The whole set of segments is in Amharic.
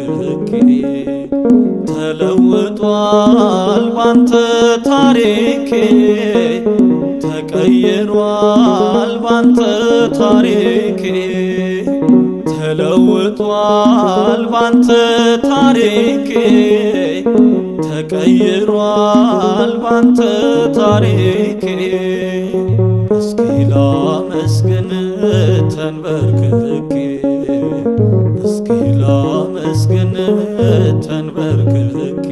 ተለውጧል ባንተ ታሪኬ ተቀይሯል ባንተ ታሪኬ ተለውጧል ባንተ ታሪኬ ተቀይሯል ባንተ ታሪኬ እስኪ ላመስግን ተንበርክኬ እስኪ ላመስግን ተንበርክኬ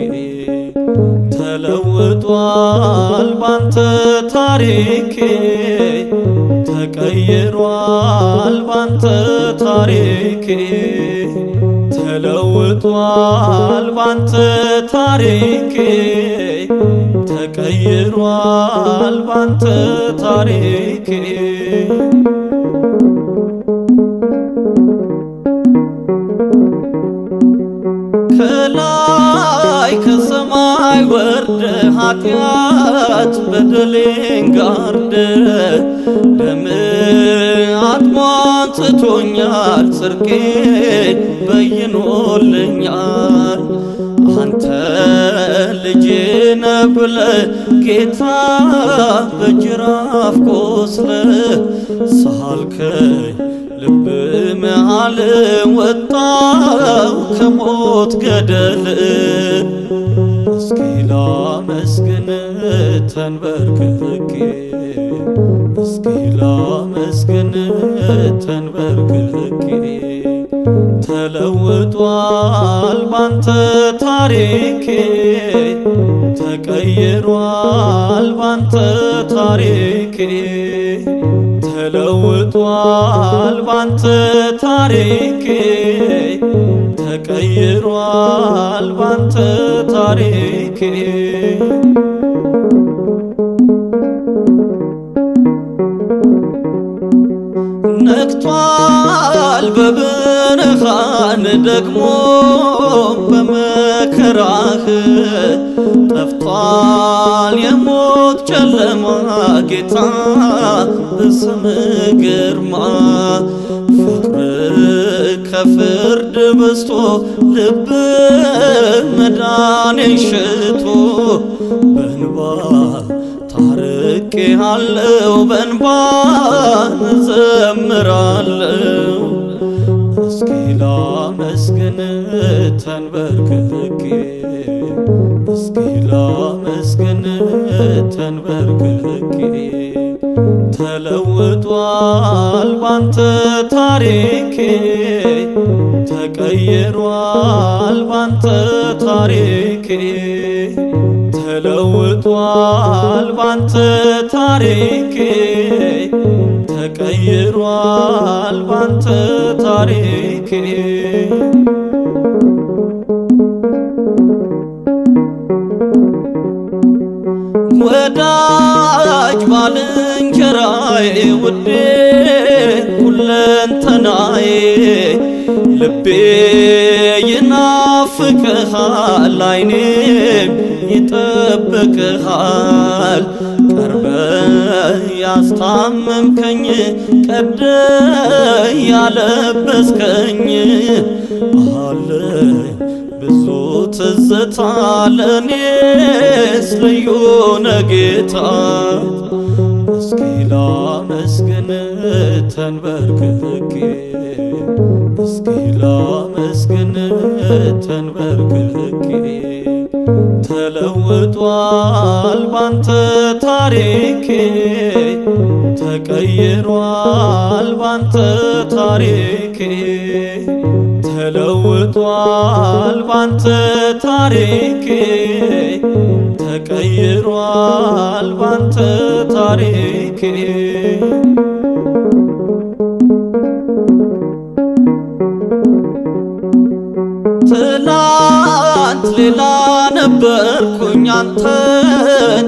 ተለውጧል ባንተ ታሪኬ ተቀይሯል ባንተ ታሪኬ ተለውጧል ባንተ ታሪኬ ተቀይሯል ባንተ ታሪኬ ከላይ ከሰማይ ወርደ ኃጢአት በደሌን ጋርደ ደም አጥሟንጽቶኛል ጽድቄ በይኖልኛል አንተ ልጄ ነህ ብለህ ጌታ በጅራፍ ቆስለ ሳልከኝ ልብ መሃል ወጣው ከሞት ገደል እስኪ ላመስግን ተንበርክኬ እስኪ ላመስግን ተንበርክኬ ተለውጧል ባንተ ታሪኬ ተቀይሯል ባንተ ታሪኬ ተለውጧል ባንተ ታሪኬ ተቀይሯል ባንተ ታሪኬ ነግቷል በብርሃን ደግሞ በመከራህ ጠፍቷል የሞት ጨለማ ጌታ በስም ግርማ ፍቅር ከፍርድ በስቶ ልብ መዳኔን ሽቶ በንባ ታርቄ አለው በንባ እዘምራለው እስኪ ላመስግን ተንበርክኬ እስኪ ላመስግን ተንበርክኬ ተለውጧል ባንተ ታሪኬ ተቀይሯል ባንተ ታሪኬ ተለውጧል ባንተ ታሪኬ ተቀይሯል ባንተ ታሪኬ ወዳጅ ባልንጀራዬ ውዴ ሁለንተናዬ ልቤ ይናፍቅሃል አይኔም ይጠብቅሃል ቀርበ ያስታመምከኝ ቀደ ያለበስከኝ አለኝ ብዙ ትዝታ ለኔስ ልዩ ነጌታ እስኪ ላመስግን ተንበርክኬ እስኪ ላመስግን ተንበርክኬ ተለውጧል ባንተ ታሪኬ ተቀይሯል ባንተ ታሪኬ ተለውጧል ባንተ ታሪኬ ተቀይሯል ባንተ ታሪኬ ትላንት ሌላ ነበርኩኝ አንተን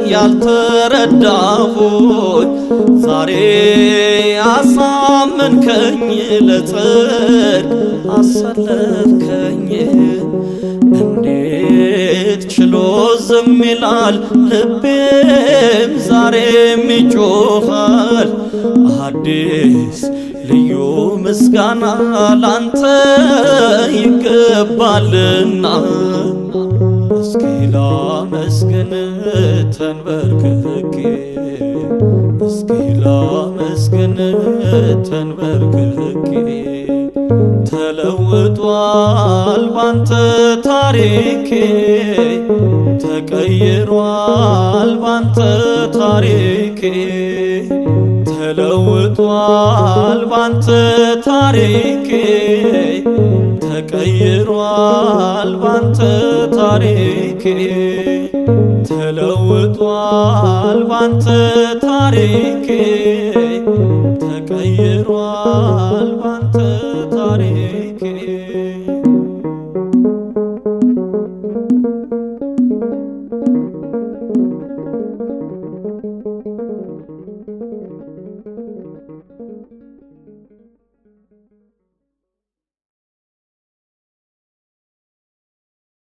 ያልተረዳሁኝ ዛሬ አሳመንከኝ ለጽድቅ አሰለፍከኝ እንዴት ችሎ ዝም ይላል ልቤም ዛሬም ይጮኻል አዲስ ልዩ ምስጋና ላንተ ይገባልና እስኪ ላመስግን ተንበርክኬ እስኪ ላመስግን ተንበርክኬ ተለውጧል ባንተ ታሪኬ ተቀይሯል ባንተ ታሪኬ ተለውጧል ባንተ ታሪኬ ተቀይሯል ባንተ ታሪኬ ተለውጧል ባንተ ታሪኬ